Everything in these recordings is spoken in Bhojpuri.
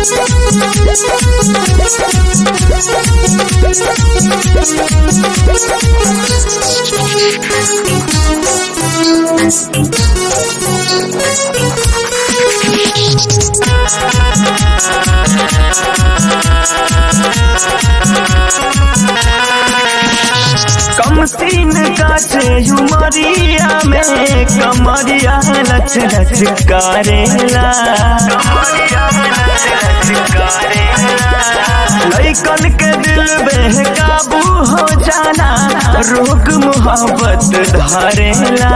कम सीन काटे उमरिया में कमरिया लच लच करेला लैकन के दिल बेकाबू हो जाना रोग मोहब्बत धरेला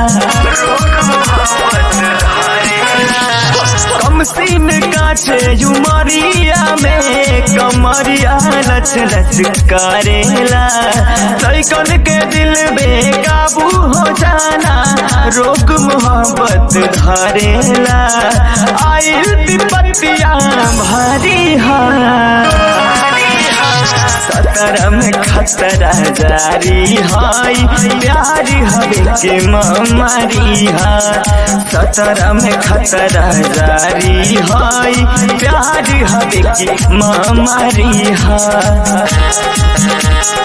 कम सीन काटे उमरिया में कमरिया लच लच करेला लैकन के दिल बेकाबू हो जाना रोग मोहब्बत धरेला आइल विपत्तिया भारी सतर में खतरा जारी हाय प्यार हवे के मारी हा सतर में खतरा जारी हाय प्यार हवे के मारी हा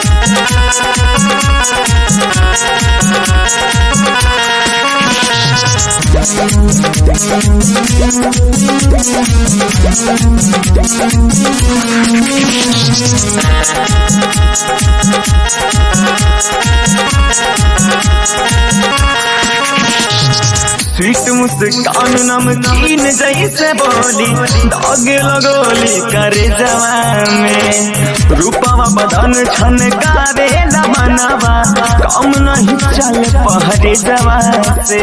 स्वीट मुस्कान नमकीन जैसे बोली दाग लगोली करे जवान में रूपवा बदन छन कारे मनवा कम नहीं चल पहरे जवान से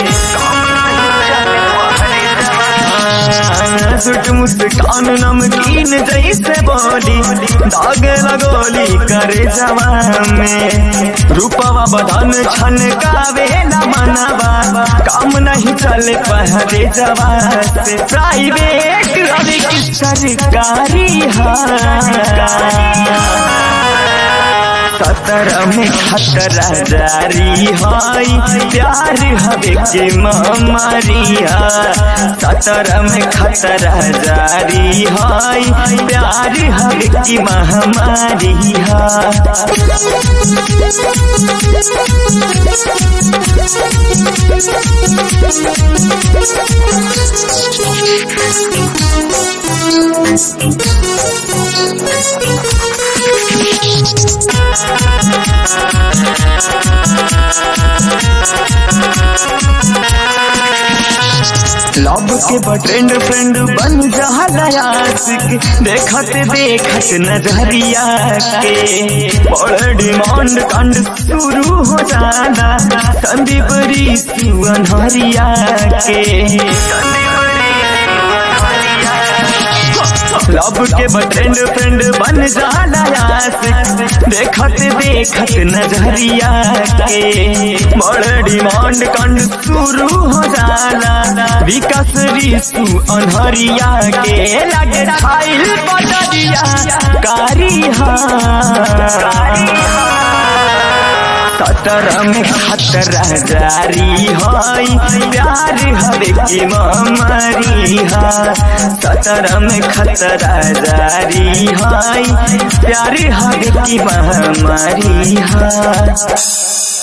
सुट मुस्कान नमकीन जैसे बोली दाग लगोली करे जवान में रूपवा बदन छन कावे मनवा काम नहीं चले पहरे जवान से प्राइवेट अभी की सरकारी सतर में खतरा जारी हाय प्यार हवे के मारिया सतर में खतरा जारी हाय प्यार हवे की महामारी लव के बट्रेंड फ्रेंड बन जाला आशिक देखत देखत नजरिया के बड़ डिमांड कांड शुरू हो जाना संदीप ऋषि अनहरिया के लब के बट्रेंड फ्रेंड बन जाला आशिक देखत देखत नजरिया के बड़ डिमांड कांड शुरू हो जाला विकास ऋषु अनहरिया के लगे खाइल बदरिया कारी सतर में खतरा जारी हाय प्यार हवे के मारी हा सतर में खतरा जारी हाय प्यार हवे की महामारी हा